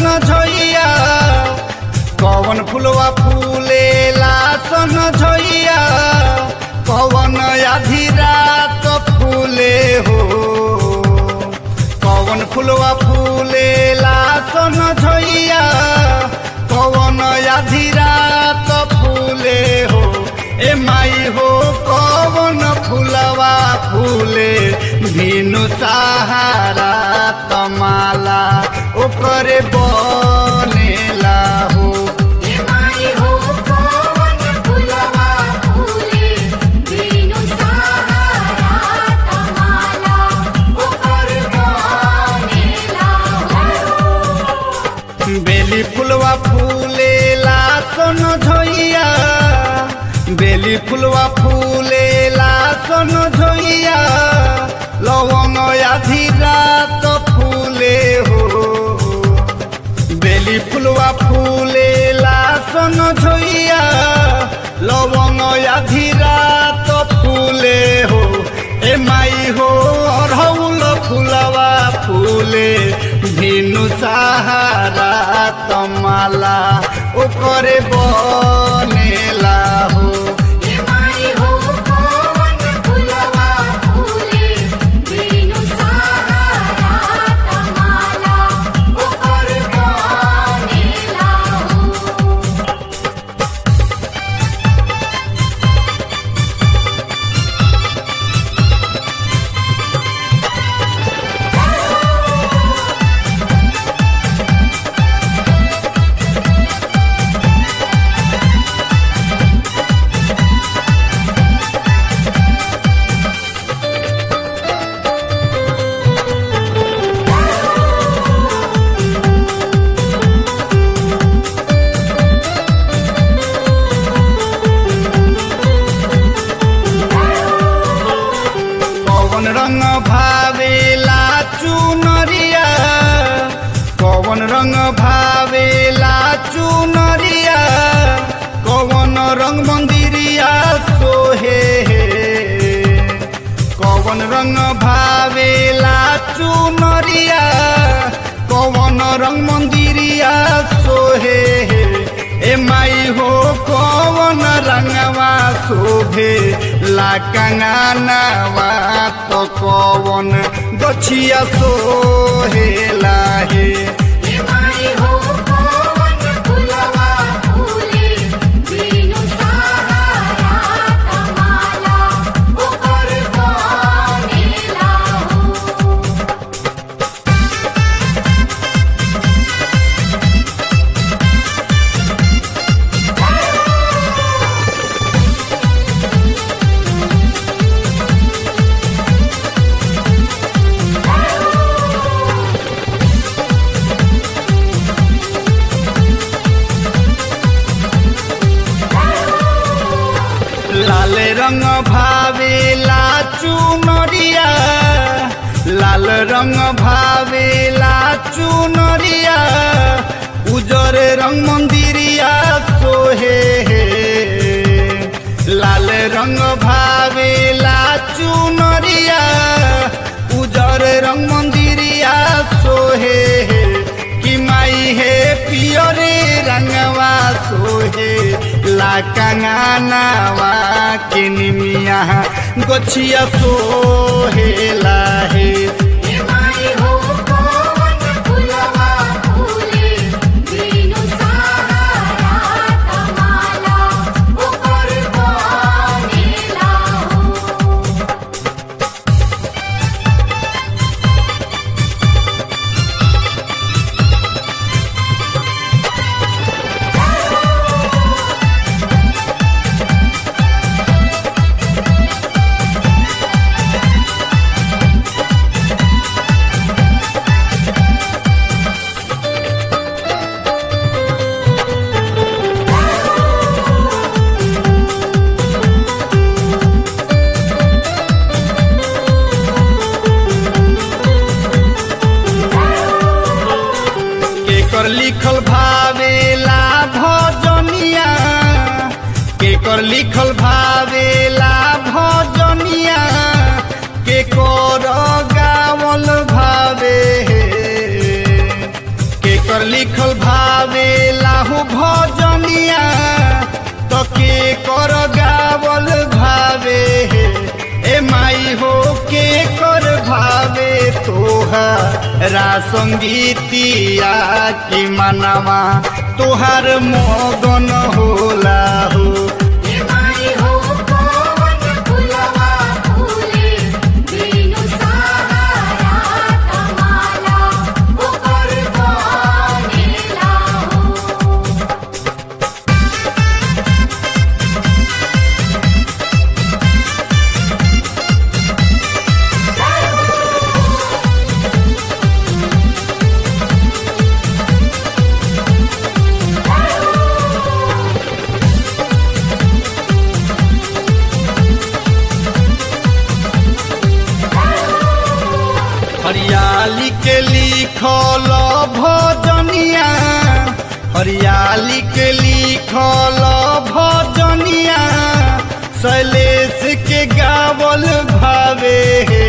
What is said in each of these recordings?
झैया कवन फुलवा फूलेला सन झैया कवन आधी रात फूले हो कवन फुलवा फूलेला सन झैया कवन आधी रात फूले हो ए माई हो कवन फुलवा फूले भिनु सहारा तमाला ओकरे बनेला हो ये माई हो कवन फुलवा फूले बिनु सहारा तमाला ओकर बनेला हो बेली फुलवा फूलेला सन झैया बेली फुलवा फूलेला सन झैया लवंग आधी रात फूले हो बेली फुलवा फूलेला सन झैया लवंग आधी रात फूले हो ए माई हो अरहुल फुलवा फूले भिनु सहारा तमाला ओकरे बनेला हो ये माई हो कवन फुलवा फूले बिनु सहारा तमाला ओकर बनेला हो कवन रंग भावेला चुनरिया कवन रंग भावेला चुनरिया कवन रंग मंदिरिया सोहे कवन रंग भावेला चुनरिया कवन रंग मंदिरिया सोहे ए माई हो कवन रंगवा शोभे ला कंगनवा तो कवन गछिया सोहेला हे ये माई हो कवन फुलवा फूले बिनु सहारा तमाला ओकर बनेला हो लाल रंग भावेला चुनरिया लाल रंग भावेला चुनरिया उजर रंग मंदिरिया सोहे लाल रंग भावेला चुनरिया उजर रंग मंदिरिया सोहे कि माई हे पियरे रंगवा सोहे ला कंगनवा के निमिया गोछिया सोहे लाहे ये माई हो कवन फुलवा फूले बिनु सहारा तमाला ओकर बनेला हो केकर लिखल भावेला भजनिया केकर लिखल भावेला भजनिया केकर गावल भावे केकर लिखल के कर गावल भावे ए माई हो के कर भावे तोहरा संगीतिया की मनवा तोहार मगन होला हो हे माई हो कौन फुलवा फूले बिनु सहारा तमाला ओकर बनेला हो हरियाली के लिखल भजनिया हरियाली के लिखल भजनिया शैलेश के गावल भावे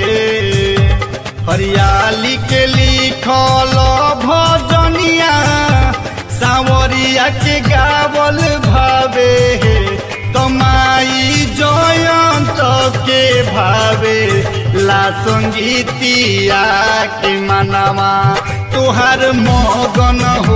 हरियाली के लिखल भजनिया सावरिया के गावल भावे तमाई जयंत के भावे ला संगीतिया के मनवा तुहार मगन